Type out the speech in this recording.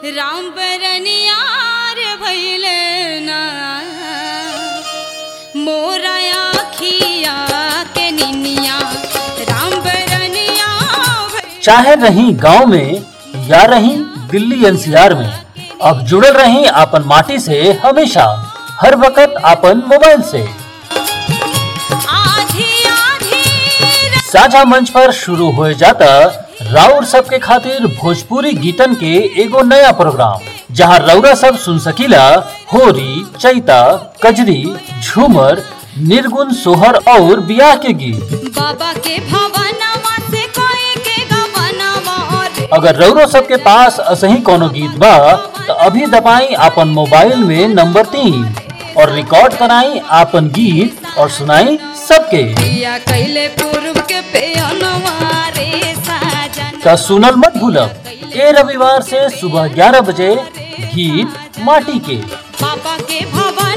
राम बरनियार भैले ना मोरा आखिया के निनिया राम बरनिया भइले चाहे रही गांव में या रही दिल्ली एनसीआर में अब जुड़ल रही आपन माटी से हमेशा हर वक्त आपन मोबाइल से आधी आधी साझा मंच पर शुरू हो जाता राउर सबके खातिर भोजपुरी गीतन के एगो नया प्रोग्राम जहां रौरा सब सुन सकीला होरी चैता कजरी झूमर निर्गुण सोहर और बियाह के गीत बाबा के भवनवा से कोई के गवनवा रे अगर रौरो सबके पास असही कोनो गीत बा तो अभी दबाई आपन मोबाइल में नंबर तीन और रिकॉर्ड कराई आपन गीत और सुनाई सबके पिया कैले पूर्व के पेनवा रे साजन का सुनल मत भूलब ए रविवार से सुबह 11 बजे गीत माटी के बाबा के भवन